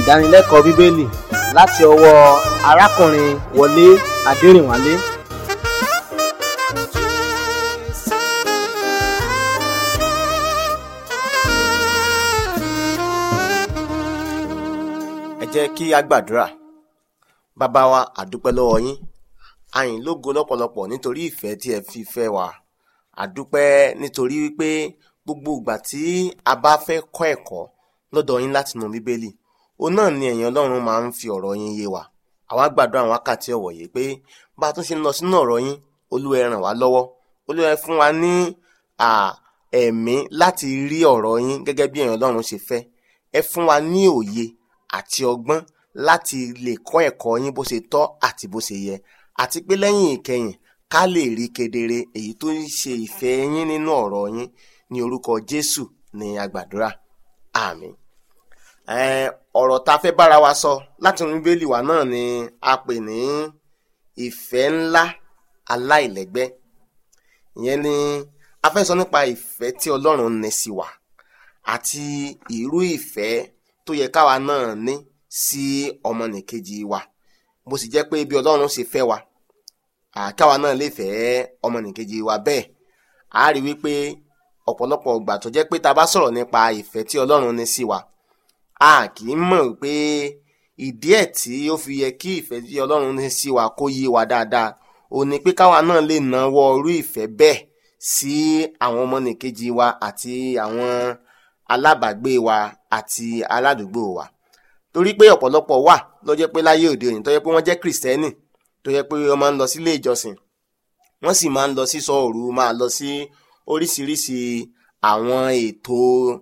ìdánilẹ́kọ̀ọ́ bíbélì láti ọwọ́ arákùnrin wọlé adẹrìnwálé ẹ jẹ́ kí a gbàdúrà bàbá wa àdúpẹ́ lọ́wọ́ yín àyìn lógo lọ́pọ̀lọpọ̀ nítorí ìfẹ́ tí ẹ fi fẹ́ wa àdúpẹ́ nítorí wípé gbogbo ìgbà tí a bá fẹ́ kọ́ ẹ̀kọ́ lọ́dọ̀ yín láti inú bíbélì òun náà ni ẹ̀yin ọlọ́run máa ń fi ọ̀rọ̀ yín yé wa àwa gbàdúrà àwọn wákàtí ọ̀wọ̀ yìí pé bá a tún ṣe ń lọ sínú ọ̀rọ̀ yín olúwa ẹ ràn wá lọ́wọ́ olúwa ẹ fún wa ní ẹ̀mí láti rí ọ̀rọ̀ yín gẹ́gẹ́ bí ẹ̀yin ọlọ́run ṣe fẹ́ ẹ fún wa ní òye àti ọgbọ́n láti lè kọ́ ẹ̀kọ́ yín bó ṣe tọ́ àti bó ṣe yẹ àti pé lẹ́yìn ìkẹyìn ká lè rí kedere èyí tó ń ṣe ìfẹ́ yín nínú ọ̀rọ̀ yín ní orúkọ Jésù ní agbàdúrà àmín. ọ̀rọ̀ tá a fẹ́ bára wa sọ láti inú bíbélì wa náà ni a pè ní ìfẹ́ ńlá aláìlẹ́gbẹ́ ìyẹn ni a fẹ́ sọ nípa ìfẹ́ tí Ọlọ́run ní sí wa àti irú ìfẹ́ tó yẹ káwa náà ní sí ọmọnìkejì wa bó sì jẹ́ pé bí Ọlọ́run ṣe fẹ́ wa káwa náà lè fẹ́ ọmọnìkejì wa bẹ́ẹ̀ a rí wípé ọ̀pọ̀lọpọ̀ ìgbà tó jẹ́ pé ta bá sọ̀rọ̀ nípa ìfẹ́ tí Ọlọ́run ní sí wa a kì í mọ̀ pé ìdí ẹ̀ tí ó fi yẹ kí ìfẹ́ tí Ọlọ́run ní sí wa kó yé wa dáadáa ò ní pé káwa náà lè nawọ́ irú ìfẹ́ bẹ́ẹ̀ sí àwọn ọmọnìkejì wa àti àwọn alábàágbé wa àti aládùúgbò wa torí pé ọ̀pọ̀lọpọ̀ wà ló jẹ́ pé láyé òde òní tó jẹ́ pé wọ́n jẹ́ kìrìsìtẹ́nì tó jẹ́ pé wọ́n máa ń lọ sílé ìjọsìn wọ́n sì máa ń lọ sí sọ́ọ̀rù máa lọ sí oríṣiríṣi àwọn ètò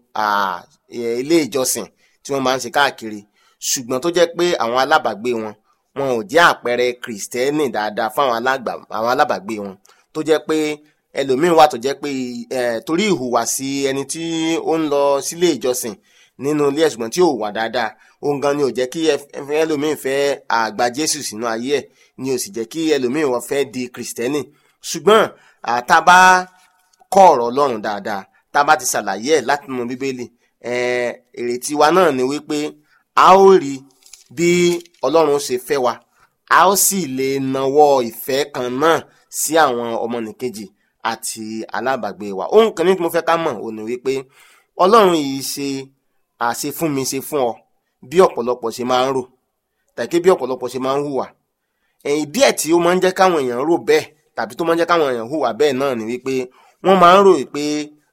ilé ìjọsìn tí wọ́n máa ń ṣe káàkiri ṣùgbọ́n tó jẹ́ pé àwọn alábàágbé wọn wọn ò jẹ́ àpẹẹrẹ kìrìsìtẹ́nì dáadáa fáwọn alábàágbé wọn tó jẹ́ pé ẹlòmíín wà tó jẹ́ pé torí ìhùwàsí ẹni tí ó ń lọ sílé ìjọsìn nínú ilé ẹ̀sùn tí ò wà dáadáa òun gan ni ò jẹ́ kí ẹlòmíín fẹ́ àgbà Jésù sínú ayé ẹ̀ ni ò sì jẹ́ kí ẹlòmíín wọ́n fẹ́ di kìrìsìtẹ́nì ṣùgbọ́n tá bá kọ́ ọ̀rọ̀ Ọlọ́run dáadáa tá bá ti ṣàlàyé ẹ̀ láti inú Bíbélì ìrètí wa náà ni wípé a ó rí bí Ọlọ́run ṣe fẹ́ wa a ó sì lè nawọ́ ìfẹ́ kan náà sí àwọn ọmọnìkejì àti alábàgbé wa ohun kan ní tí mo fẹ́ ká mọ̀ ò ní wípé Ọlọ́run yìí ṣe àṣe fún mi ṣe fún ọ bí ọ̀pọ̀lọpọ̀ ṣe máa ń rò tàbí bí ọ̀pọ̀lọpọ̀ ṣe máa ń hùwà ẹ̀yìn díẹ̀ tí ó máa ń jẹ́ káwọn èèyàn rò bẹ́ẹ̀ tàbí tó máa ń jẹ́ káwọn èèyàn hùwà bẹ́ẹ̀ náà ni wípé wọ́n máa ń rò pé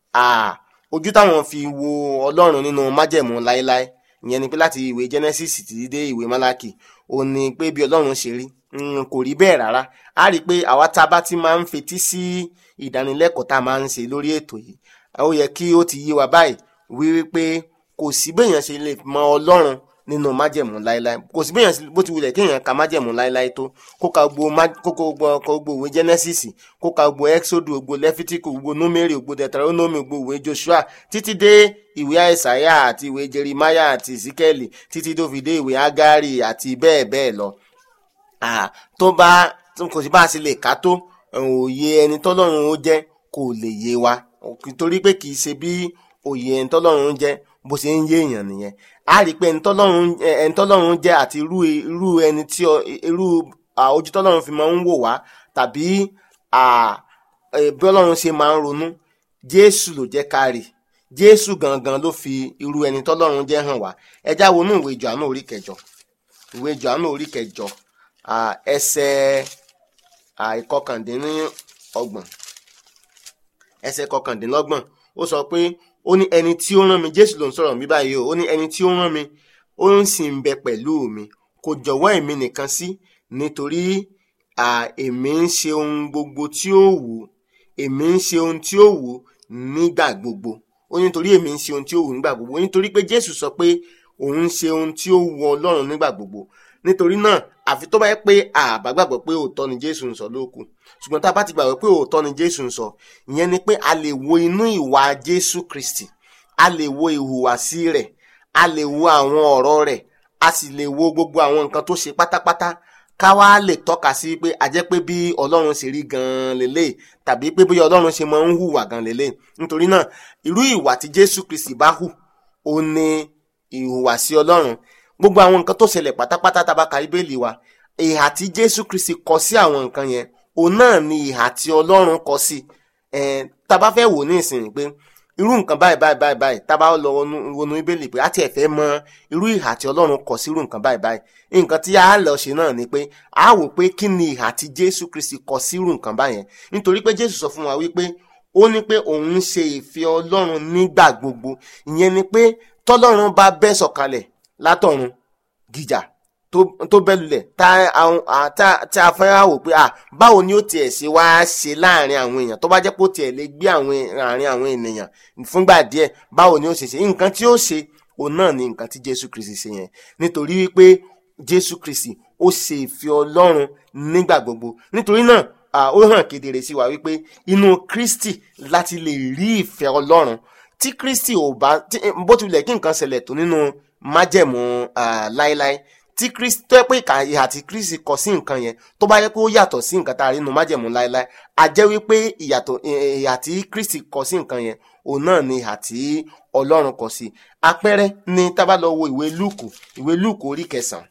ojú táwọn fi wo Ọlọ́run nínú májẹ̀mú láéláé ìyẹn ni pé láti ìwé Genesis títí dé ìwé Málákì ó ní pé bí Ọlọ́run ṣe rí kò rí bẹ́ẹ̀ rárá a rí i pé àwa tá a bá ti máa ń fetí sí ìdánilẹ́kọ̀ọ́ tá a máa ń ṣe lórí ètò yìí ó yẹ kí ó ti yé wa báyìí wí wípé kò sí béèyàn ṣe lè mọ Ọlọ́run nínú májẹ̀mú láéláé kò sí béèyàn bó ti wulẹ̀ kéèyàn ka májẹ̀mú láéláé tó kó ka gbogbo gbogbo ìwé Genesis kó ka gbogbo Exodus gbogbo Leviticus gbogbo Númérì gbogbo Deuteronomy gbogbo ìwé Joshua títí dé ìwé Àìsàyà àti ìwé Jerimaya àti Ezekiel títí tó fi dé ìwé Ágárì àti bẹ́ẹ̀ bẹ́ẹ̀ lọ tó bá kò sí bá a ṣe lè ká tó òye ẹni tọ́lọ́run ó jẹ́ kò lè yé wa torí pé kì í ṣe bí òye ẹni tọ́lọ́run jẹ́ bó ṣe ń yé èèyàn nìyẹn a rí i pé ẹni tọ́lọ́run jẹ́ àti irú irú ẹni tí irú ojú tọ́lọ́run fi máa ń wò wá tàbí bí ọlọ́run ṣe máa ń ronú Jésù ló jẹ́ ká rí Jésù gangan ló fi irú ẹni tọ́lọ́run jẹ́ hàn wá ẹ já wọnú ìwé Jòhánù orí kẹjọ ìwé Jòhánù orí kẹjọ ẹsẹ̀ ìkọkàndínlọ́gbọ̀n ẹsẹ̀ kọkàndínlọ́gbọ̀n ó sọ pé ó ní ẹni tí ó rán mi Jésù ló ń sọ̀rọ̀ mi báyìí o ó ní ẹni tí ó rán mi ó ń sì ń bẹ pẹ̀lú mi kò jọ̀wọ́ èmi nìkan sí nítorí èmi ń ṣe ohun gbogbo tí ó wù èmi ń ṣe ohun tí ó wù nígbà gbogbo ó ní nítorí èmi ń ṣe ohun tí ó wù nígbà gbogbo ó ní nítorí pé Jésù sọ pé òun ń ṣe ohun tí ó wù Ọlọ́run nígbà gbogbo nítorí náà àfi tó bá yẹ pé àbá gbàgbọ́ pé òótọ́ ni Jésù ń sọ lókù ṣùgbọ́n tá a bá ti gbàgbọ́ pé òótọ́ ni Jésù ń sọ ìyẹn ni pé a lè wo inú ìwà Jésù Kristi a lè wo ìhùwàsí rẹ̀ a lè wo àwọn ọ̀rọ̀ rẹ̀ a sì lè wo gbogbo àwọn nǹkan tó ṣe pátápátá ká wá lè tọ́ka sí pé a jẹ́ pé bí Ọlọ́run ṣe rí gan-an lélẹ̀ tàbí pé bí Ọlọ́run ṣe máa ń hùwà gan-an lélẹ̀ nítorí náà irú ìwà tí Jésù Kristi bá hù ó ní ìhùwàsí Ọlọ́run gbogbo àwọn nǹkan tó ṣẹlẹ̀ pátápátá tá a bá ka bíbélì wa ìhà tí jésù kristi kọ sí àwọn nǹkan yẹn òun náà ni ìhà tí ọlọ́run kọ sí ẹ̀ tá a bá fẹ́ wò ní ìsìn pé irú nǹkan báyìí báyìí báyìí báyìí tá a bá lọ wọnú wọnú bíbélì pé a tiẹ̀ fẹ́ mọ irú ìhà tí ọlọ́run kọ sí irú nǹkan báyìí báyìí nǹkan tí a lọ ṣe náà ni pé a wò pé kí ni ìhà tí jésù kristi kọ sí irú nǹkan báyẹn nítorí pé jésù sọ fún wa wípé ó ní pé òun ń ṣe ìfẹ́ ọlọ́run nígbà gbogbo ìyẹn ni pé tọ́lọ́run bá bẹ́ sọ̀kalẹ̀ látọ̀run gíjà tó tó bẹ́ lulẹ̀ tá àwọn à- tá tá a fẹ́ wò pé à báwo ni ó tiẹ̀ ṣe wá ṣe láàrin àwọn èèyàn tó bá jẹ́ pé ó tiẹ̀ lè gbé àwọn àárín àwọn ènìyàn fúngbà díẹ̀ báwo ni ó ṣe ṣe nǹkan tí ó ṣe òun náà ni nǹkan tí jésù kristi ṣe yẹn nítorí wípé jésù kristi ó ṣe ìfẹ́ ọlọ́run nígbà gbogbo nítorí náà à, ó hàn kedere sí wa wípé inú kristi láti lè rí ìfẹ́ ọlọ́run tí kristi ò bá tí- bó tilẹ̀ kí nǹkan ṣẹlẹ̀ tó nínú májẹ̀mú à, láéláé tí kristi tó yẹ pé ìka ìhà tí kristi kọ sí nǹkan yẹn tó bá yẹ pé ó yàtọ̀ sí nǹkan tá a rí nínú májẹ̀mú láéláé a jẹ́ wípé ìyàtọ̀ ì- ìhà tí kristi kọ sí nǹkan yẹn òun náà ni ìhà tí ọlọ́run kọ sí àpẹẹrẹ ni tá a bá lọ wo ìwé lúùkù ìwé lúùkù orí kẹsàn-án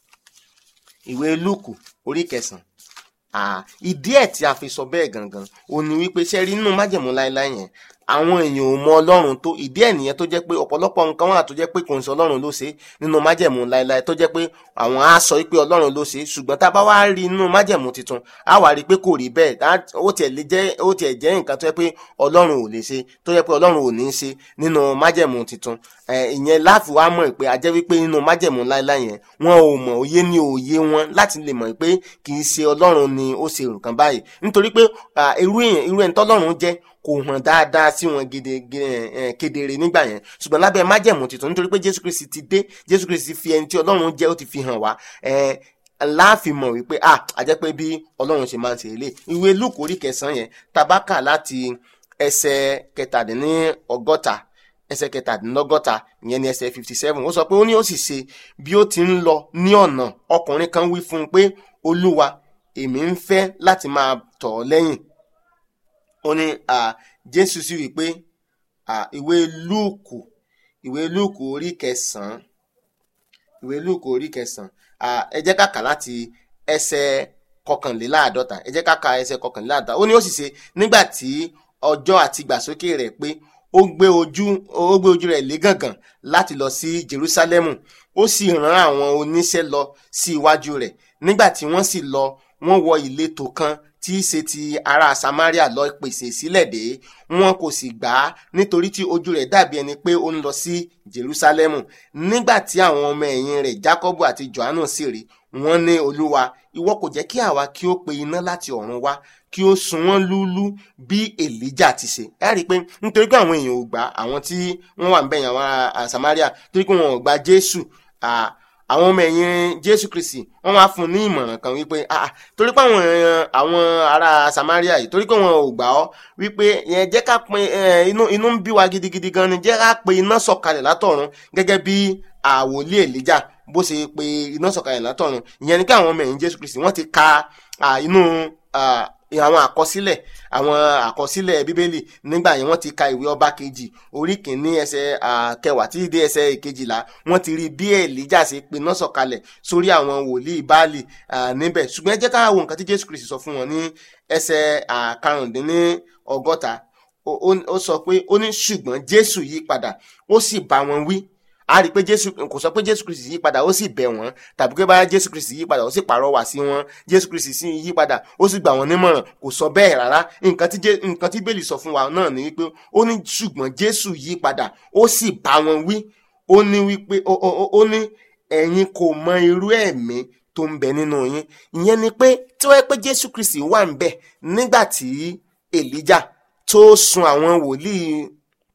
ìwé lúùkù orí kẹsàn-án Ah, ìdí ẹ̀ tí a fi sọ bẹ́ẹ̀ gangan ò ní wípé ṣe rí nínú májẹ̀mú láéláé yẹn àwọn èèyàn ò mọ ọlọ́run tó ìdí ẹ̀ nìyẹn tó jẹ́ pé ọ̀pọ̀lọpọ̀ nǹkan wà tó jẹ́ pé kò ń sọ ọlọ́run ló ṣe nínú májẹ̀mú láéláé tó jẹ́ pé àwọn á sọ wípé ọlọ́run ló ṣe ṣùgbọ́n tá a bá wá rí nínú májẹ̀mú tuntun á wá rí i pé kò rí bẹ́ẹ̀ Á- ó tiẹ̀ lè jẹ́ ó tiẹ̀ jẹ́ nǹkan tó jẹ́ pé ọlọ́run ò lè ṣe tó jẹ́ pé ọlọ́run ò ní ṣe nínú májẹ̀mú tuntun Eh, ìyẹn láfi wá mọ̀ pé a jẹ́ wípé nínú májẹ̀mú láéláé yẹn wọn ò mọ̀ òye ní òye wọn láti lè mọ̀ pé kì í ṣe ọlọ́run ni ó ṣe nǹkan báyìí nítorí pé ah, irú èèyàn irú ẹni tọ́lọ́run jẹ́ kò hàn dáadáa sí wọn gede ge- eh, kedere nígbà yẹn ṣùgbọ́n lábẹ́ májẹ̀mú tuntun nítorí pé jésù kristi ti dé jésù kristi fi ẹni tí ọlọ́run jẹ́ ó ti fi hàn wá eh, láàfin mọ̀ wípé ah a jẹ́ pé bí ọlọ́run ṣe máa ń ṣe ilé ìwé lúùkù orí kẹsàn-án yẹn tabaka láti ẹsẹ̀ kẹtàdínní ọgọ́ta ẹsẹ̀ kẹtàdínlọ́gọ́ta ìyẹn ní ẹsẹ̀ fifty seven ó sọ pé ó ní ó sì ṣe bí ó ti ń lọ ní ọ̀nà ọkùnrin kan wí fún un pé olúwa èmi ń fẹ́ láti máa tọ̀ ọ́ lẹ́yìn ó ní à, jésù sì wí pé à, ìwé lúùkù ìwé lúùkù orí kẹsàn-án ìwé lúùkù orí kẹsàn-án à, ẹ jẹ́ ká kà láti ẹsẹ̀ kọkànléláàádọ́ta ẹ jẹ́ ká ka ẹsẹ̀ kọkànléláàádọ́ta ó ní ó sì ṣe nígbà tí ọjọ́ àti ìgbàsókè rẹ̀ pé ó gbé ojú ó gbé ojú rẹ̀ lé gàngàn láti lọ sí Jerúsálẹ́mù ó sì rán àwọn oníṣẹ́ lọ sí iwájú rẹ̀ nígbà tí wọ́n sì lọ wọ́n wọ ìletò kan tí í ṣe ti ará Samaria lọ pèsè sílẹ̀ dé wọn kò sì gbà á nítorí tí ojú rẹ̀ dàbí ẹni pé ó ń lọ sí Jerúsálẹ́mù nígbà tí àwọn ọmọ ẹ̀yìn rẹ̀ Jákọ́bù àti Jòhánù sì rí wọ́n ní Olúwa ìwọ kò jẹ́ kí àwa kí ó pe iná láti ọ̀run wá kí ó sun wọ́n lúlú bí Èlíjà ti ṣe ẹ rí i pé nítorí pé àwọn èèyàn ò gbà àwọn tí wọ́n wà ń bẹ̀yìn àwọn ará Samaria torí pé wọn ò gba Jésù ah, àwọn ọmọ ẹ̀yìn Jésù Kristi wọ́n wá fún un ní ìmọ̀ràn kan wípé ah, torí pé àwọn èèyàn- àwọn ará Samaria yìí torí pé wọn ò gbà ọ́ wípé yẹn jẹ́ ká pe eh, inú inú ń bí wa gidigidi gan ni jẹ́ ká pe iná sọ̀kalẹ̀ látọ̀run gẹ́gẹ́ bí àwòlé Èlíjà bó ṣe pe iná sọ̀kalẹ̀ látọ̀run ìyẹn ni kí àwọn ọmọ ẹ̀yìn Jésù Kristi wọ́n ti ka ah, inú ah, àwọn àkọsílẹ̀ àwọn àkọsílẹ̀ bíbélì nígbà yẹn wọ́n ti ka ìwé ọba kejì orí kìíní ẹsẹ̀ ah, kẹwàá títí dé ẹsẹ̀ kejìlá wọ́n ti rí bí èlíjà ṣe piná sọ̀kalẹ̀ sórí àwọn wòlíì báàlì ah, níbẹ̀ ṣùgbọ́n ẹ jẹ́ ká wo nǹkan tí jésù kristi sọ fún wọn ní ẹsẹ̀ ah, karùndínní ọgọ́ta ó- ó- ó sọ pé ó ní ṣùgbọ́n jésù yí padà ó sì bá wọn wí a rí i pé jésù kò sọ pé jésù kristi yí padà ó sì bẹ̀ wọ́n tàbí pé báyà jésù kristi yí padà ó sì pàrọwà sí wọn jésù kristi sì yí padà ó sì gbà wọ́n nímọ̀ràn kò sọ bẹ́ẹ̀ rárá nǹkan tí Jé- nǹkan tí bẹ́ẹ̀lì sọ fún wa náà ni wípé ó ní ṣùgbọ́n jésù yí padà ó sì bá wọn wí ó ní wípé ó- ó ó- ó ní ẹ̀yin kò mọ irú ẹ̀mí tó ń bẹ nínú yín ìyẹn ni pé tí wọ́n yẹ pé jésù kristi wà ń bẹ̀ nígbà tí èlíjà tó sun àwọn wòlíì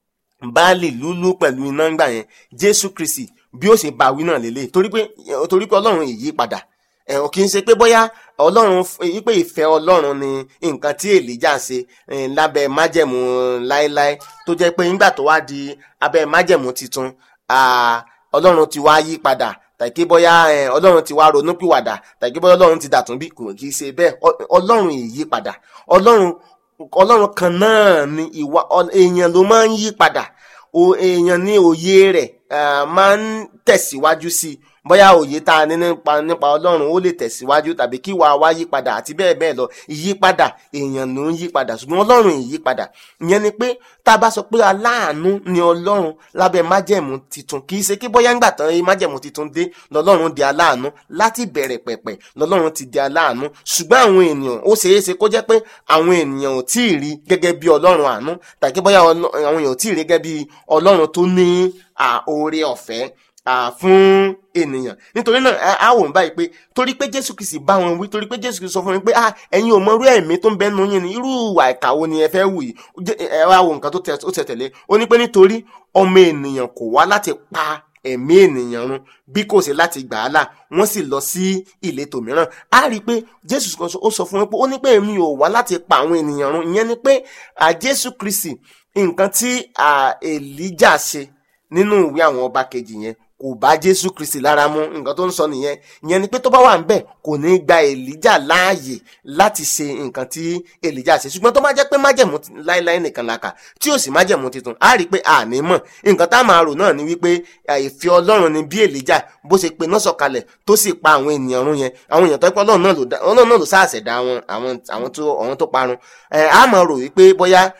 baálì lúlú pẹ̀lú iná ńgbà yẹn jésù kristi bí ó ṣe bá wí náà lélẹ̀ torí pé torí pé ọlọ́run èyí padà ẹ̀ ò kì í ṣe pé bóyá ọlọ́run èyí pé ìfẹ́ ọlọ́run ni nǹkan tí èlíjà ṣe eh, lábẹ́ májẹ̀mú láéláé tó jẹ́ pé nígbà tó wá di abẹ́ májẹ̀mú titun ah, ọlọ́run ti wá yí padà tàbí bóyá eh, ọlọ́run ti wá ronúpìwàdà tàbí bóyá ọlọ́run ti dàtún bí kò kì í ṣe bẹ́ẹ̀ Ọ- ọlọ́run èyí padà ọlọ́run ọlọ́run kan náà ni ìwà ọ- èèyàn ló máa ń yí padà o èèyàn ní òye rẹ̀ ah, máa ń tẹ̀síwájú sí i bóyá òye tá a ní nípa nípa ọlọ́run ó lè tẹ̀síwájú tàbí kí wàá wá yípadà àti bẹ́ẹ̀ bẹ́ẹ̀ lọ ìyípadà èèyàn ló ń yípadà ṣùgbọ́n ọlọ́run ìyípadà ìyẹn ni pé tá a bá sọ pé aláàánú ni ọlọ́run lábẹ́ májẹ̀mú titun kì í ṣe kí bóyá ńgbà tán májẹ̀mú titun dé lọ́lọ́run di aláàánú láti bẹ̀rẹ̀ pẹ̀pẹ̀ lọ́lọ́run ti di aláàánú ṣùgbọ́n àwọn ènìyàn ó ṣeé ṣe kó jẹ́ pé àwọn ènìyàn ò tí ì rí gẹ́gẹ́ bí ọlọ́run àánú tàbí bóyá àwọn èèyàn ò tí ì rí gẹ́gẹ́ bí ọlọ́run tó ní oore ọ̀fẹ́ fún ènìyàn nítorí náà a wò ń báyìí pé torí pé jésù kìí bá wọn wí torí pé jésù kìí sọ fún mi pé ah ẹ̀yin ò mọ irú ẹ̀mí tó ń bẹnu yín ni irú ìwà ìkà wo ni ẹ fẹ́ wù yìí ẹ wá wo nǹkan tó tẹ̀ tẹ̀lé ó ní pé nítorí ọmọ ènìyàn kò wá láti pa ẹ̀mí ènìyàn run bí kò sí láti gbà á là wọ́n sì lọ sí ìletò mìíràn á rí i pé jésù ó sọ fún wọn pé ó ní pé èmi ò wá láti pa àwọn ènìyàn run ìyẹn ni pé jésù kristi nǹkan tí èlíjà ṣe nínú ìwé àwọn ọba kejì yẹn kò bá jésù kristi lára mu nǹkan tó ń sọ nìyẹn ìyẹn ni pé tó bá wà níbẹ̀ kò ní gba èlíjà láàyè láti ṣe nǹkan tí èlíjà ṣe ṣùgbọ́n tó bá jẹ́ pé májẹ̀mú láéláé nìkan la kà tí ò sì májẹ̀mú titun á rí i pé àní mọ̀ nǹkan tá a máa rò náà ni wípé ìfẹ́ ọlọ́run ni bí èlíjà bó ṣe pe náà sọ̀kalẹ̀ tó sì pa àwọn ènìyàn run yẹn àwọn èèyàn tó pẹ́ ọlọ́run náà ló sáàṣẹ̀dá àwọn tó parun á máa rò wípé bóyá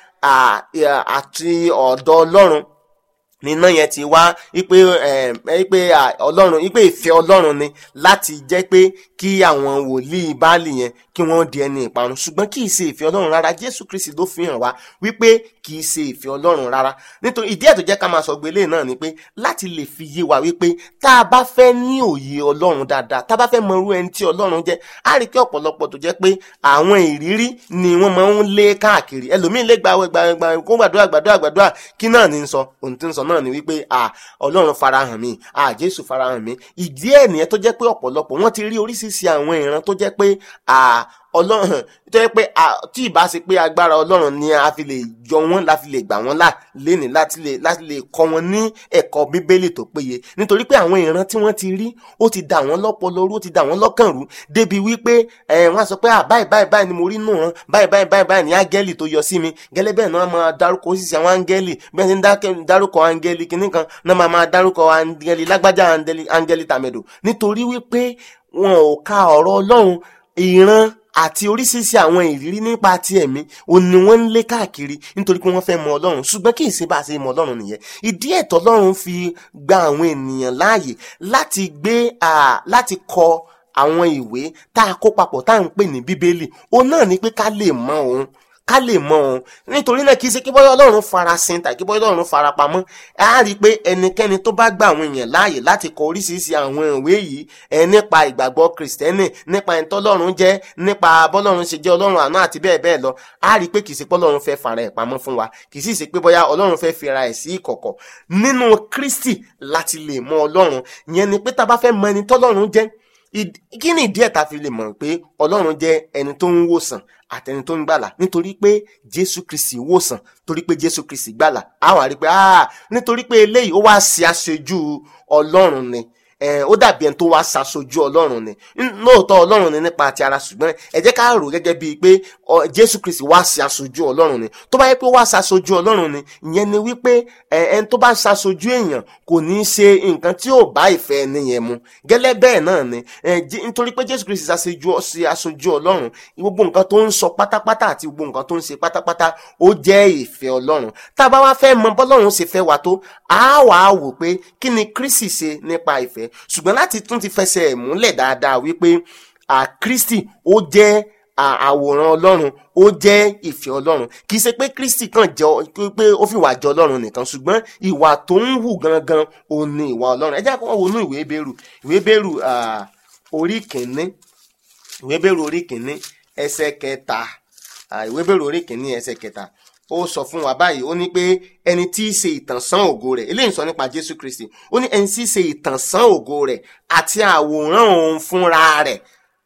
àti ọ̀dọ̀ ọlọ́run níná yẹn ti wá wípé wípé ọlọ́run wípé ìfẹ́ ọlọ́run ni láti jẹ́ pé kí àwọn wòlíì báàlì yẹn kí wọ́n di ẹni ìparun ṣùgbọ́n kì í ṣe ìfẹ́ ọlọ́run rárá jésù kristi ló fi hàn wá wípé kì í ṣe ìfẹ́ ọlọ́run rárá nítorí ìdí ẹ̀ tó jẹ́ ká máa sọ gbélé náà ni pé láti lè fi yé wa wípé tá a bá fẹ́ ní òye ọlọ́run dáadáa tá a bá fẹ́ mọ irú ẹni tí ọlọ́run jẹ́ á rí kí ọ̀pọ̀lọpọ̀ tó jẹ́ pé àwọn ìrírí ni wọ́n máa ń lé káàkiri ẹlòmíín lè gbàwẹ̀ gbàwẹ̀ kó gbàdúrà gbàdúrà gbàdúrà kí náà ní sọ òun ti ń sọ náà ni wípé à ọlọ́run farahàn mi à jésù farahàn mi ìdí ẹ̀ nìyẹn tó jẹ́ pé ọ̀pọ̀lọpọ̀ wọ́n ti rí oríṣiríṣi àwọn ìran tó jẹ́ pé à ọlọ́run tó yẹ pé tí ìbá ṣe pé agbára ọlọ́run ni a fi lè yọ wọ́n la fi lè gbà wọ́n là léni láti lè láti lè kọ́ wọn ní ẹ̀kọ́ bíbélì tó péye nítorí pé àwọn ìran tí wọ́n ti rí ó ti dà wọ́n lọ́pọlọ rú ó ti dà wọ́n lọ́kàn rú débi wípé wọ́n á sọ pé báyìí báyìí báyìí ni mo rí nù wọn báyìí báyìí báyìí báyìí ni áńgẹ́lì tó yọ sí mi gẹ́lẹ́ bẹ́ẹ̀ náà máa dárúkọ oṣìṣẹ́ àwọn áńgẹ́lì bẹ́ẹ̀ ni dárúkọ áńgẹ́lì kìíní kan náà máa máa dárúkọ áńgẹ́lì lágbájá áńgẹ́lì tàmẹ̀dò nítorí wípé wọn ò ka ọ̀rọ̀ ọlọ́run ìran àti oríṣiríṣi àwọn ìrírí nípa ti ẹ̀mí òun ni wọ́n ń lé káàkiri nítorí pé wọ́n fẹ́ mọ ọlọ́run ṣùgbọ́n kì í ṣe bá a ṣe mọ ọlọ́run nìyẹn ìdí ẹ̀tọ́ ọlọ́run fi gba àwọn ènìyàn láàyè láti gbé láti kọ àwọn ìwé tá a kó papọ̀ tá à ń pè ní bíbélì òun náà ni pé ká lè mọ òun ká lè mọ òun nítorí náà kì í ṣe kí bọ́yá ọlọ́run farasin tàbí bọ́yá ọlọ́run farapamọ́ á rí i pé ẹnikẹ́ni tó bá gba àwọn èèyàn láàyè láti kọ oríṣiríṣi àwọn ìwé yìí ẹ nípa ìgbàgbọ́ kìrìsìtẹ́nì nípa ẹni tọ́lọ́run jẹ́ nípa bọ́lọ́run ṣe jẹ́ ọlọ́run àná àti bẹ́ẹ̀ bẹ́ẹ̀ lọ á rí i pé kì í ṣe pé ọlọ́run fẹ́ fara ẹ̀ pamọ́ fún wa kì í sì ṣe pé bọ́yá ọlọ́run fẹ́ fira ẹ̀ sí ìkọ̀kọ̀ nínú kristi láti lè mọ ọlọ́run ìyẹn ni pé tá a bá fẹ́ mọ ẹni tọ́lọ́run jẹ́ kí ni ìdí ẹ̀ ta fi lè mọ̀ pé ọlọ́run jẹ́ ẹni tó ń wòsàn àtẹni tó ń gbàlà nítorí pé jésù kristi wòsàn torí pé jésù kristi gbàlà àwọn àrí pé ah nítorí pé eléyìí ó wá ṣe aṣojú ọlọ́run ni ó dàbí ẹni tó wá ṣaṣojú ọlọ́run ni lóòótọ́ ọlọ́run ni nípa ti ara ṣùgbọ́n ẹ jẹ́ ká rò gẹ́gẹ́ bíi pé jésù kristi wá ṣe aṣojú ọlọ́run ni tó bá yẹ pé ó wá ṣaṣojú ọlọ́run ni ìyẹn ni wípé ẹni tó bá ṣaṣojú èèyàn kò ní í ṣe nǹkan tí ò bá ìfẹ́ ẹni yẹn mu gẹ́lẹ́ bẹ́ẹ̀ náà ni nítorí pé jésù kristi ṣaṣojú ṣe aṣojú ọlọ́run gbogbo nǹkan tó ń sọ pátápátá àti gbogbo nǹkan tó ń ṣe pátápátá ó jẹ́ ìfẹ́ ọlọ́run tá a bá wá fẹ́ mọ bọ́lọ́run ṣe fẹ́ wa tó a wàá wò pé kí ni kristi ṣe nípa ìfẹ́ ṣùgbọ́n láti tún ti fẹsẹ̀ ẹ̀ múlẹ̀ dáadáa wípé Kristi ó jẹ́ àwòrán ọlọ́run ó jẹ́ ìfẹ́ ọlọ́run kì í ṣe pé Kristi kàn jẹ́ pé ó fi wà jọ ọlọ́run nìkan ṣùgbọ́n ìwà tó ń hù gangan òun ni ìwà ọlọ́run ẹ jẹ́ kó wọ́n wọnú ìwé bẹ́rù ìwé bẹ́rù orí kìíní ìwé bẹ́rù orí kìíní ẹsẹ̀ kẹta ìwé bẹ́rù orí kìíní ẹsẹ̀ kẹta ó sọ fún wa báyìí ó ní pé ẹni tí í ṣe ìtànsán ògo rẹ̀ eléyìí sọ nípa Jésù Kristi ó ní ẹni tí í ṣe ìtànsán ògo rẹ̀ àti àwòrán òun fúnra rẹ̀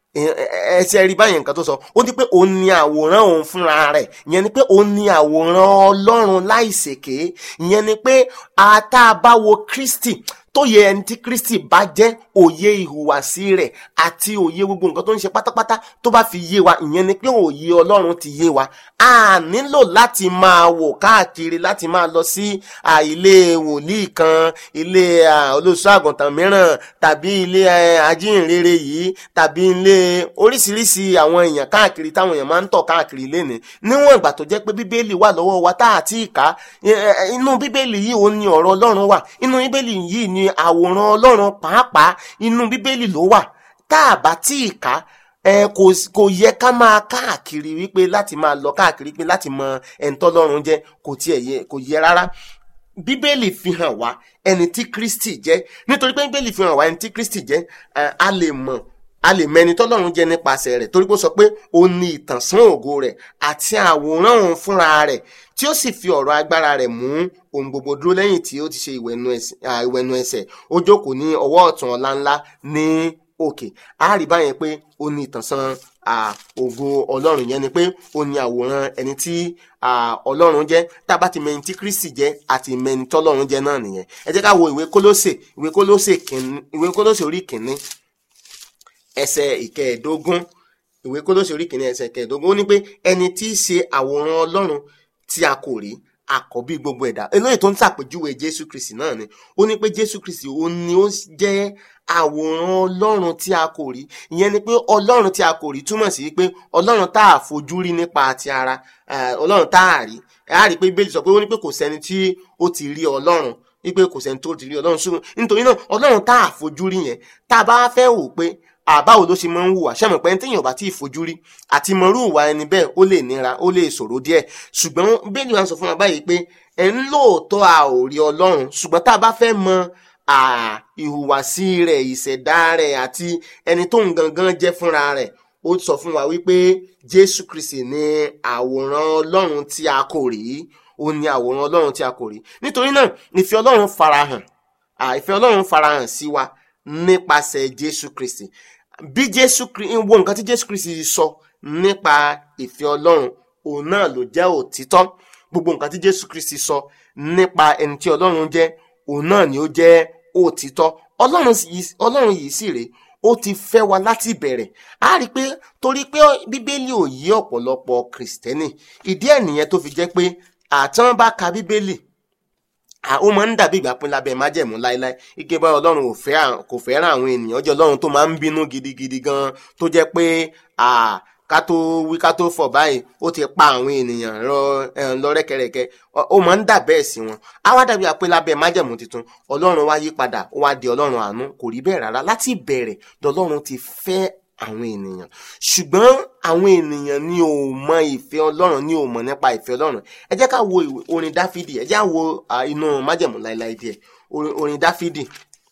ẹsẹ rí báyìí nǹkan tó sọ ó ní pé òun ni àwòrán òun fúnra rẹ̀ ìyẹn ni pé òun ni àwòrán Ọlọ́run láìṣèké ìyẹn ni pé àtàbáwo Kristi tóye ẹni tí kristi bá jẹ́ òye ìhùwàsí rẹ̀ àti òye gbogbo nǹkan tó ń ṣe pátápátá tó bá fi yé wa ìyẹn ni pé òye ọlọ́run ti yé wa a nílò láti máa wò káàkiri láti máa lọ sí à, ilé wòlíì kan ilé à, olóṣù àgùntàn mìíràn tàbí ilé ẹ, ajínrere yìí tàbí ilé oríṣiríṣi àwọn èèyàn káàkiri táwọn èèyàn máa ń tọ̀ káàkiri lénìí níwọ̀n ìgbà tó jẹ́ pé bíbélì wà lọ́wọ́ wa tá àti ìka inú bíbélì yìí ó ní ọ̀rọ̀ ọlọ́run wà inú bíbélì yìí ní àwòrán ọlọ́run pàápàá inú bíbélì ló wà tá a bá tí ì ká ẹ kò kò yẹ ká máa káàkiri wípé láti máa lọ káàkiri pé láti mọ ẹ̀ńtọ́lọ́run jẹ́ kò tiẹ̀ yẹ kò yẹ rárá bíbélì fi hàn wá ẹni tí kristi jẹ́ nítorí pé bíbélì fi hàn wá ẹni tí kristi jẹ́ ẹ, a lè mọ̀ a lè mẹni tọ́lọ́run jẹ́ nípasẹ̀ rẹ̀ torí pé ó sọ pé ó ní ìtànsán ògo rẹ̀ àti àwòrán òun fúnra rẹ̀ tí ó sì fi ọ̀rọ̀ agbára rẹ̀ mú ohun gbogbo dúró lẹ́yìn tí ó ti ṣe ìwẹ̀nu ẹsẹ̀ à, ìwẹ̀nu ẹsẹ̀ ó jókòó ní ọwọ́ ọ̀tún ọlá ńlá ní òkè a rí báyẹn pé ó ní ìtànsán à, ògo ọlọ́run yẹn ni pé ó ní àwòrán ẹni tí à, ọlọ́run jẹ́ tá a bá ti mẹni tí kristi jẹ́ àti mẹni tọ́lọ́run jẹ́ náà nìyẹn ẹ jẹ́ ká wo ìwé kólósè ìwé kólósè kìíní ìwé kólósè orí kìíní ẹsẹ̀ ìkẹẹ̀ẹ́dógún ìwé kólósè orí kìíní ẹsẹ̀ ìkẹẹ̀ẹ́dógún ó ní pé ẹni tí í ṣe àwòrán ọlọ́run tí a kò rí àkọ́bí gbogbo ẹ̀dá eléyìí tó ń ṣàpèjúwe jésù kristi náà ni ó ní pé jésù kristi ó ní ó jẹ́ àwòrán ọlọ́run tí a kò rí ìyẹn ni pé ọlọ́run tí a kò rí túmọ̀ sí pé ọlọ́run tá a fojú rí nípa ti ara eh, ọlọ́run tá a rí a rí pé bíbélì sọ pé ó ní pé kò sẹ́ni tí ó ti rí ọlọ́run wípé kò sẹ́ni tó ti rí ọlọ́run ṣùgbọ́n nítorí náà ọlọ́run tá a fojú rí yẹn tá a bá fẹ́ wò pé àbáwo ló ṣe máa ń hùwà ṣàmọ̀ pé téèyàn bá tí ì fojú rí àti mọ̀rú ìwà ẹni bẹ́ẹ̀ ó lè nira ó lè ṣòro díẹ̀ ṣùgbọ́n bẹ́ẹ̀ni wọ́n sọ fún wa báyìí pé ẹ̀ ń lóòótọ́ a ò rí ọlọ́run ṣùgbọ́n tá a bá fẹ́ mọ à, ìhùwàsí rẹ̀ ìṣẹ̀dá rẹ̀ àti ẹni tó ń gangan jẹ́ fúnra rẹ̀ ó sọ fún wa wípé jésù kristi ní àwòrán ọlọ́run tí a kò rí ó ní àwòrán ọlọ́run tí a kò rí nítorí náà ìfẹ́ ọlọ́run farahàn à, ìfẹ́ ọlọ́run farahàn sí wa nípasẹ̀ jésù kristi bí jésù kristi wo nǹkan tí jésù kristi sọ nípa ìfẹ́ ọlọ́run òun náà ló jẹ́ òtítọ́ gbogbo nǹkan tí jésù kristi sọ nípa ẹni tí ọlọ́run jẹ́ òun náà ni ó jẹ́ òtítọ́ ọlọ́run yìí- ọlọ́run yìí sì rèé ó ti fẹ́ wa láti ìbẹ̀rẹ̀ a rí i pé torí pé bíbélì ò yí ọ̀pọ̀lọpọ̀ kìrìsìtẹ́nì ìdí ẹ̀ nìyẹn tó fi jẹ́ pé àtàn bá ka bíbélì à, ó máa ń dàbí ìgbà pín lábẹ́ májẹ̀mú láéláé ike bá ọlọ́run ò fẹ́ à- kò fẹ́ràn àwọn ènìyàn ó jẹ́ ọlọ́run tó máa ń bínú gidigidi gan tó jẹ́ pé à, ká tó wí ká tó fọ̀ báyìí ó ti pa àwọn ènìyàn lọ ẹ̀, lọ rẹ́kẹrẹ́kẹ́ Ọ- ó máa ń dà bẹ́ẹ̀ sí wọn á wá dàbí àpé lábẹ́ májẹ̀mú tuntun ọlọ́run wá yí padà ó wá di ọlọ́run àánú kò rí bẹ́ẹ̀ rárá láti ìbẹ̀rẹ̀ lọ́lọ́run ti fẹ́ àwọn ènìyàn ṣùgbọ́n àwọn ènìyàn ni ò mọ ìfẹ́ ọlọ́run ni ò mọ̀ nípa ìfẹ́ ọlọ́run ẹ jẹ́ ká wo ìwé- orin dáfídì ẹ jẹ́ á wo à, inú májẹ̀mú láéláé díẹ̀ orin orin dáfídì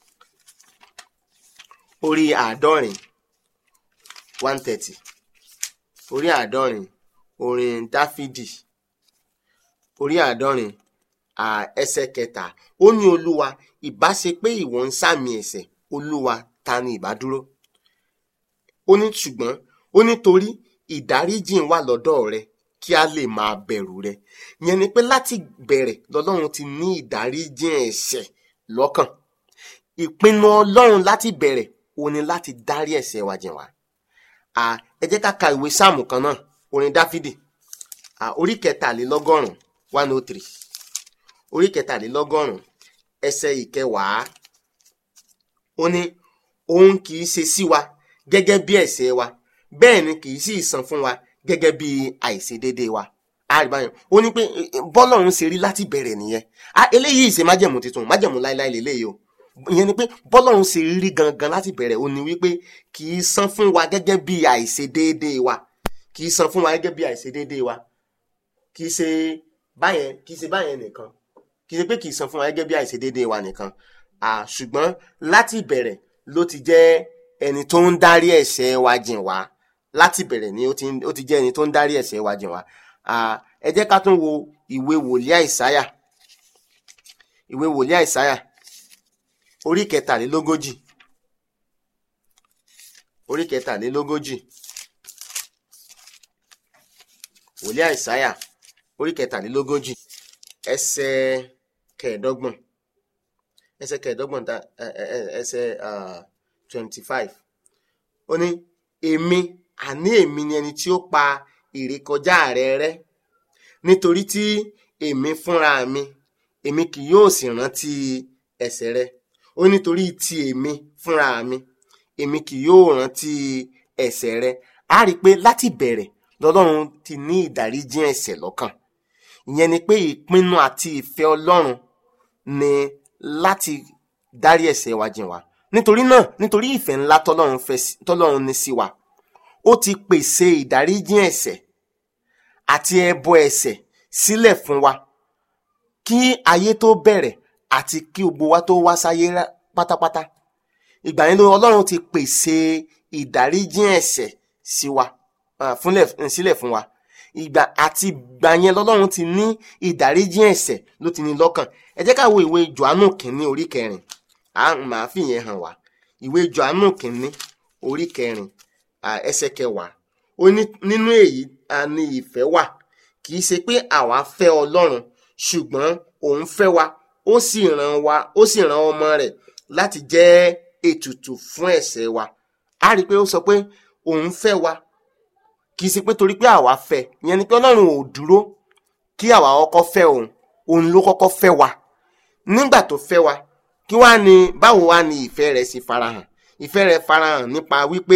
orí àádọ́rin one thirty orí àádọ́rin orin dáfídì orí àádọ́rin à, ẹsẹ̀ kẹta ó ní olúwa ìbá ṣe pé ìwọ ń sàmì ẹ̀ṣẹ̀ olúwa ta ni ìbá dúró ó ní ṣùgbọ́n ó ní torí ìdáríjìn wà lọ́dọ̀ rẹ kí a lè máa bẹ̀rù rẹ yẹn ni pé láti bẹ̀rẹ̀ lọ́lọ́run ti ní ìdáríjìn ẹ̀ṣẹ̀ lọ́kàn ìpinnu ọlọ́run láti bẹ̀rẹ̀ ó ní láti dárí ẹ̀ṣẹ̀ wa jìn wá à, ẹ jẹ́ ká ka ìwé sáàmù kan náà orin dáfídì à, orí kẹtàlélọ́gọ́rùn-ún one oh three orí kẹtàlélọ́gọ́rùn-ún ẹsẹ̀ ìkẹwàá ó ní òun kì í ṣe sí wa gẹ́gẹ́ bí ẹ̀ṣẹ̀ wa bẹ́ẹ̀ ni kì í sì san fún wa gẹ́gẹ́ bí àìṣedéédé wa àríbáyọ̀ ó ní pé eh, eh, bọ́lọ́run ṣe rí láti bẹ̀rẹ̀ nìyẹn Ah, eléyìí ṣe májẹ̀mú tuntun májẹ̀mú láéláé lélẹ́yìí o ìyẹn ni pé bọ́lọ́run ṣe rí gangan láti bẹ̀rẹ̀ ó ní wípé kì í san fún wa gẹ́gẹ́ bí àìṣedéédé wa kì í san fún wa gẹ́gẹ́ bí àìṣedéédé wa kì í ṣe báyẹn kì í ṣe báyẹn nìkan kì í ṣe pé kì í san fún wa gẹ́gẹ́ bí àìṣedéédé wa nìkan Ah, ṣùgbọ́n láti bẹ̀rẹ̀ ló ti jẹ́ ẹni tó ń dárí ẹ̀ṣẹ̀ wa jìn wá láti bẹ̀rẹ̀ ni ó ti ó ti jẹ́ ẹni tó ń dárí ẹ̀ṣẹ̀ wa jìn wá Ah, ẹ jẹ́ ká tún wo ìwé wòlíì àìsáyà ìwé wòlíì àìsáyà orí kẹtàlélógójì orí kẹtàlélógójì wòlíì àìsáyà orí kẹtàlélógójì ẹsẹ̀ kẹẹ̀ẹ́dọ́gbọ̀n ẹsẹ̀ kẹẹ̀ẹ́dọ́gbọ̀n ta ẹ- ẹ- ẹ- ẹsẹ̀ twenty five ó ní èmi àní èmi ni ẹni tí ó pa ìrékọjá rẹ rẹ́ nítorí tí èmi fúnra mi èmi kì yóò sì rántí ẹ̀ṣẹ̀ rẹ ó nítorí tí èmi fúnra mi èmi kì yóò rántí ẹ̀ṣẹ̀ rẹ a rí i pé láti bẹ̀rẹ̀ lọ́lọ́run ti ní ìdáríjì ẹ̀ṣẹ̀ lọ́kàn ìyẹn ni pé ìpinnu àti ìfẹ́ ọlọ́run ni láti dárí ẹ̀ṣẹ̀ wa jìn wá nítorí náà nítorí ìfẹ́ ńlá tọ́lọ́run fẹ́ sí- tọ́lọ́run ní sí wa ó ti pèsè ìdáríjì ẹ̀ṣẹ̀ àti ẹbọ ẹ̀ṣẹ̀ sílẹ̀ fún wa kí ayé tó bẹ̀rẹ̀ àti kí gbogbo wa tó wá sáyé rá- pátápátá ìgbà yẹn ló ọlọ́run ti pèsè ìdáríjì ẹ̀ṣẹ̀ sí wa ah, fúnlẹ̀ sílẹ̀ fún wa ìgbà àti ìgbà yẹn lọ́lọ́run ti ní ìdáríjì ẹ̀ṣẹ̀ ló ti ní lọ́kàn ẹ jẹ́ ká wo ìwé johannu kìíní orí kẹrin à ń máa fi yẹn hàn wá ìwé johannu kìíní orí kẹrin ah, ẹsẹ̀ kẹwàá ó ní nínú èyí a ní ìfẹ́ wà kì í ṣe pé àwa fẹ́ ọlọ́run ṣùgbọ́n òun fẹ́ wa ó sì rán wa ó sì rán ọmọ rẹ̀ láti jẹ́ ètùtù fún ẹ̀ṣẹ̀ wa a rí i pé ó sọ pé òun fẹ́ wa kì í ṣe pé torí pé àwa fẹ́ ìyẹn ni pé ọlọ́run ò dúró kí àwa kọ́kọ́ fẹ́ òun òun ló kọ́kọ́ fẹ́ wa nígbà tó fẹ́ wa kí wá ní báwo wá ní ìfẹ́ rẹ̀ ṣe farahàn ìfẹ́ rẹ̀ farahàn nípa wípé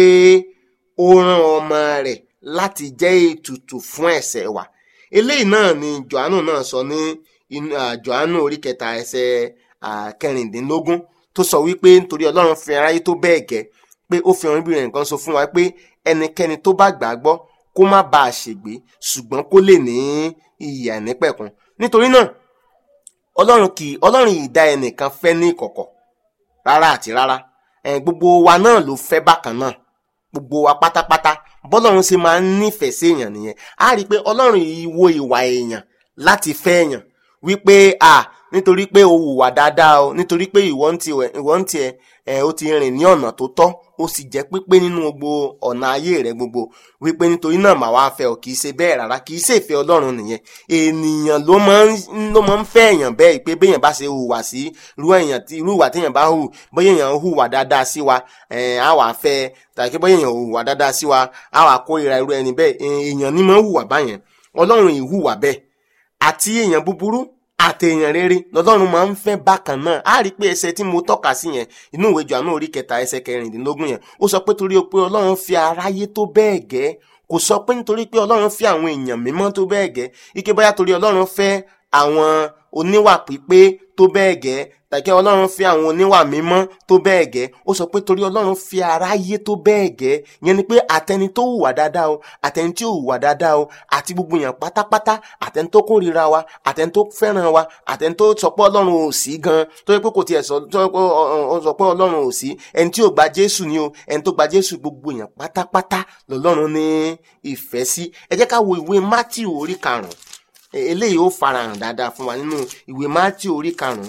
ó rán ọmọ rẹ̀ láti jẹ́ ètùtù fún ẹ̀ṣẹ̀ wa eléyìí náà ni johannu náà sọ ní inú ah, johannu orí kẹta ẹsẹ̀ ah, kẹrìndínlógún tó sọ wípé nítorí ọlọ́run fi aráyé tó bẹ́ẹ̀ gẹ́ pé ó fi ọ̀rìn bí rẹ̀ nǹkan sọ fún wa pé ẹnikẹ́ni tó bá gbàgbọ́ kó má bàa ṣègbé ṣùgbọ́n kó lè ní ìyè àìnípẹ̀kun nítorí náà ọlọ́run kì í ọlọ́run yìí dá ẹnìkan fẹ́ ní ìkọ̀kọ̀ rárá àti rárá ẹ̀ gbogbo wa náà ló fẹ́ bákan náà gbogbo wa pátápátá bọ́lọ́run ṣe máa ń nífẹ̀ẹ́ sí èèyàn nìyẹn á rí i pé ọlọ́run yìí wo ìwà èèyàn láti fẹ́ èèyàn wípé à nítorí pé o hùwà dáadáa o nítorí pé ìwọ ń tiẹ̀ ìwọ ń tiẹ̀ ẹ̀ o ti rìn ní ọ̀nà tó tọ́ o sì jẹ́ pípé nínú gbogbo ọ̀nà ayé rẹ gbogbo wípé nítorí náà màá wá fẹ́ ọ kì í ṣe bẹ́ẹ̀ rárá kì í ṣe ìfẹ́ ọlọ́run nìyẹn ènìyàn ló máa ń ló máa ń fẹ́ èèyàn bẹ́ẹ̀ pé béèyàn bá ṣe hùwà sí irú èèyàn tí irú ìwà téèyàn bá hù bóyá èèyàn hùwà dáadáa sí wa ẹ̀ á wà fẹ́ tàbí bóyá èèyàn hùwà dáadáa sí wa á wà kórìíra irú ẹni bẹ́ẹ̀ èèyàn ní máa ń hùwà báyẹn ọlọ́run ì hùwà bẹ́ẹ̀ àti èèyàn búburú àtẹ̀yàn rere lọ́lọ́run máa ń fẹ́ bákan náà á rí i pé ẹsẹ̀ tí mo tọ́ka sí yẹn inú ìwé Jòhánù orí kẹta ẹsẹ̀ kẹrìndínlógún yẹn ó sọ pé torí pé ọlọ́run fi aráyé tó bẹ́ẹ̀ gẹ́ kò sọ pé nítorí pé ọlọ́run fi àwọn èèyàn mímọ́ tó bẹ́ẹ̀ gẹ́ ike bóyá torí ọlọ́run fẹ́ àwọn oníwà pípé tó bẹ́ẹ̀ gẹ́ tàbí ọlọ́run fi àwọn oníwà mímọ́ tó bẹ́ẹ̀ gẹ́ ó sọ pé torí ọlọ́run fi aráyé tó bẹ́ẹ̀ gẹ́ yẹn ni pé àtẹni tó hùwà dáadáa o àtẹni tí ò hùwà dáadáa o àti gbogbo èèyàn pátápátá àtẹni tó kórìíra wa àtẹni tó fẹ́ràn wa àtẹni tó sọ pé ọlọ́run ò sí gan tó yẹ pé kò tiẹ̀ sọ tó yẹ pé ó sọ pé ọlọ́run ò sí ẹni tí ò gba jésù ni o ẹni tó gba jésù gbogbo èèyàn pátápátá lọ́lọ́run ní ìfẹ́ sí ẹ jẹ́ ká wo ìwé matthew orí karùn-ún eléyìí ó farahàn dáadáa fún wa nínú ìwé matthew orí karùn-ún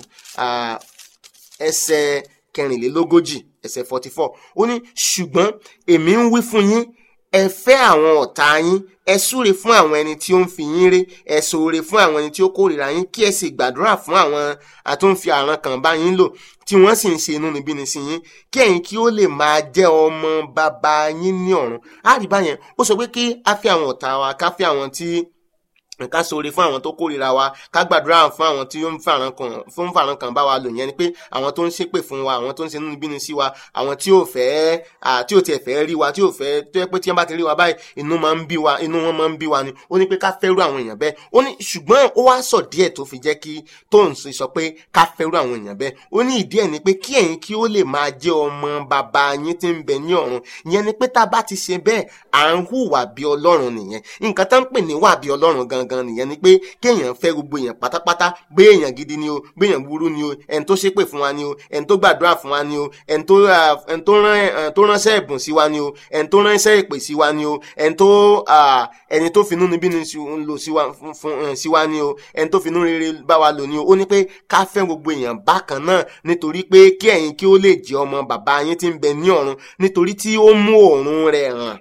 ẹsẹ̀ kẹrìnlélógójì ẹsẹ̀ forty four ó ní ṣùgbọ́n èmi ń wí fún yín ẹ fẹ́ àwọn ọ̀tá yín ẹ súre fún àwọn ẹni tí ó ń fi yín ré ẹ ṣoore fún àwọn ẹni tí ó kórìíra yín kí ẹ sì gbàdúrà fún àwọn àtúnfi àràn kan bá yín lò tí wọ́n sì ń ṣe inúnibíni sí yín kí ẹ̀yin kí ó lè máa jẹ́ ọmọ bàbá yín ní ọ̀run á rí báyẹn ó sọ pé kí á fẹ́ àwọn ọ̀tá wa ká fẹ́ àwọn tí ká ṣoore fún àwọn tó kórìíra wa ká gbàdúrà fún àwọn tí ó ń fàràn kan fún fàràn kan bá wa lò yẹn ni pé àwọn tó ń ṣépè fún wa àwọn tó ń ṣe nínú bínú sí wa àwọn tí ò fẹ́ tí ò tiẹ̀ fẹ́ rí wa tí ò fẹ́ tó yẹ pé tí wọ́n bá ti rí wa báyìí inú máa ń bí wa inú wọn máa ń bí wa ni ó ní pé ká fẹ́rù àwọn èèyàn bẹ́ẹ̀ ó ní ṣùgbọ́n ó wá sọ díẹ̀ tó fi jẹ́ kí tóun sọ pé ká fẹ́rù àwọn èèyàn bẹ́ẹ̀ ó ní ìdí ẹ̀ ni pé kí ẹ̀yin kí ó lè máa jẹ́ ọmọ bàbá yín tí ń bẹ ní ọ̀run ìyẹn ni pé tá a bá ti ṣe bẹ́ẹ̀ à ń hùwà bí ọlọ́run nìyẹn nǹkan tá ń pè ní wà bí ọlọ́run gangan nìyẹn ni pé kéèyàn fẹ́ gbogbo èèyàn pátápátá gbé èèyàn gidi ni o gbé èèyàn burú ni o ẹni tó ṣépè fún wa ni o ẹni tó gbàdúrà fún wa ni o ẹni tó ẹni tó rán ẹni tó ránṣẹ́ ẹ̀bùn sí wa ni o ẹni tó ránṣẹ́ ìpè sí wa ni o ẹni tó ẹni tó finú níbí ni lò sí wa fún sí wa ni o ẹni tó finú rere bá wa lò ni o ó ní pé ká fẹ́ gbogbo èèyàn bákan náà nítorí pé kí ẹ̀yin kí ó lè jẹ́ ọmọ bàbá yín tí ń bẹ ní ọ̀run nítorí tí ó mú òórùn rẹ̀ hàn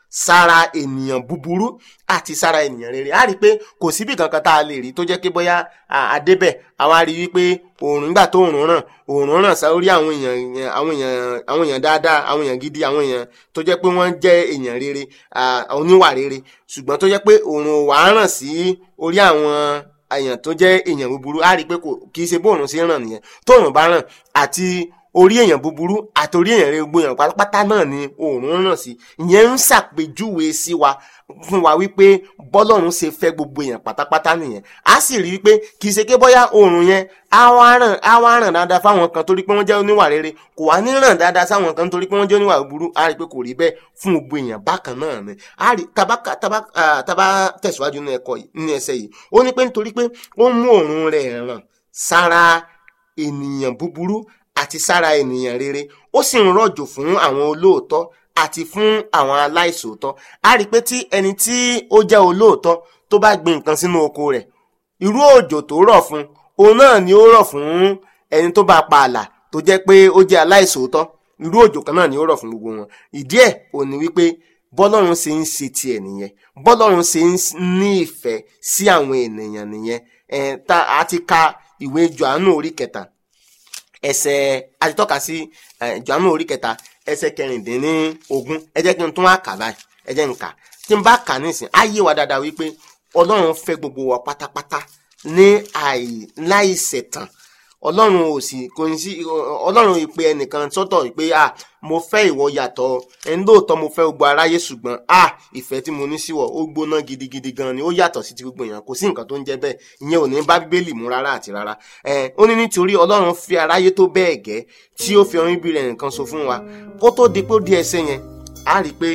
sára ènìyàn búburú àti sára ènìyàn rere a rí i pé kò síbi kankan tá a lè rí tó jẹ́ pé bóyá àdébẹ̀ àwa rí i wípé òòrùn nígbà tó òòrùn ràn òòrùn ràn sórí àwọn èèyàn àwọn èèyàn àwọn èèyàn dáadáa àwọn èèyàn gidi àwọn èèyàn tó jẹ́ pé wọ́n jẹ́ èèyàn rere oníwà rere ṣùgbọ́n tó jẹ́ pé òòrùn wà á ràn sí orí àwọn èèyàn tó jẹ́ èèyàn búburú a rí i pé kì í ṣe bóòrùn sí ràn nìyẹn tóòrùn bá ràn àti orí èèyàn búburú àti orí èèyàn rere gbogbo èèyàn pátápátá náà ni òòrùn ràn sí ìyẹn ń ṣàpèjúwe sí wa fún wa wípé bọ́lọ́run ṣe fẹ́ gbogbo èèyàn pátápátá nìyẹn a sì rí wípé kì í ṣe pé bóyá òòrùn yẹn á wá ràn á wá ràn dáadáa fáwọn kan torí pé wọ́n jẹ́ oníwà rere kò wá ní ràn dáadáa sáwọn kan torí pé wọ́n jẹ́ oníwà búburú a rí pé kò rí bẹ́ẹ̀ fún gbogbo èèyàn bákan náà ni a rí taba taba taba tẹ̀síwájú nínú ẹ̀kọ́ nínú ẹsẹ̀ yìí ó ní pé nítorí pé ó mú òòrùn rẹ̀ ràn sára ènìyàn búburú àti sára ènìyàn rere ó sì ń rọ̀jò fún àwọn olóòótọ́ àti fún àwọn aláìsòótọ́ a rí i pé tí ẹni tí ó jẹ́ olóòótọ́ tó bá gbin nǹkan sínú oko rẹ̀ irú òjò tó rọ̀ fún òun náà ni ó rọ̀ fún ẹni tó bá pa àlà tó jẹ́ pé ó jẹ́ aláìsòótọ́ irú òjò kan náà ni ó rọ̀ fún gbogbo wọn ìdí ẹ̀ ò ní wípé bọ́lọ́run ṣe ń ṣe tiẹ̀ nìyẹn bọ́lọ́run ṣe ń ní ìfẹ́ sí àwọn ènìyàn nìyẹn ẹ̀ tá a ti ka ìwé Jòhánù orí kẹta ẹsẹ̀ àtitọ́ka sí Jòhánù orí kẹta ẹsẹ̀ kẹrìndínlógún ẹ jẹ́ kí n tún wá kà báyìí ẹ jẹ́ n kà tí n bá kà nísìn á yé wa dáadáa wípé ọlọ́run fẹ́ gbogbo wa pátápátá ní láìṣẹ̀tàn ọlọ́run ò sì kò ní sí ọlọ́run ìpè ẹnìkan sọ́tọ̀ pé à mo fẹ́ ìwọ yàtọ̀ ẹni lóòótọ́ mo fẹ́ gbogbo aráyé ṣùgbọ́n à ìfẹ́ tí mo ní síwọ̀ ó gbóná gidigidi gan ni ó yàtọ̀ sí ti gbogbo èèyàn kò sí nǹkan tó ń jẹ́ bẹ́ẹ̀ ìyẹn ò ní bá bíbélì mú rárá àti rárá ẹ ó ní nítorí ọlọ́run fi aráyé tó bẹ́ẹ̀ gẹ́ tí ó fi ọyún bí rẹ̀ nìkan so fún wa kó tó di pé ó di ẹsẹ̀ yẹn á rí i pé.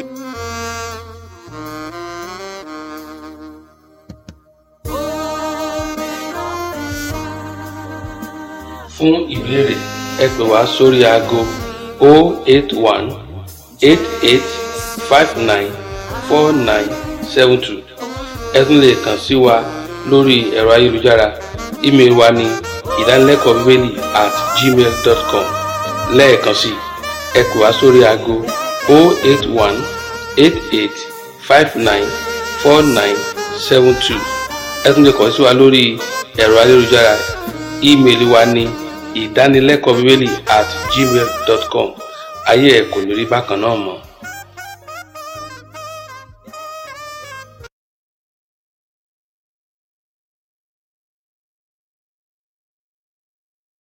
fún ìbéèrè ẹ pè wá sórí aago 081 88 59 4972 ẹ tún lè kàn sí wa lórí ẹ̀rọ ayélujára ímeèlì wa ní ìdánilẹ́kọ̀ọ́ bíbélì at gmail dot com lẹ́ẹ̀kan sí ẹ pè wá sórí aago 081 88 59 4972 ẹ tún lè kàn sí wa lórí ẹ̀rọ ayélujára ímeèlì wa ní ìdánilẹ́kọ̀ọ́ bíbélì at gmail dot com ayé ẹ̀ kò ní rí bákan náà mọ́.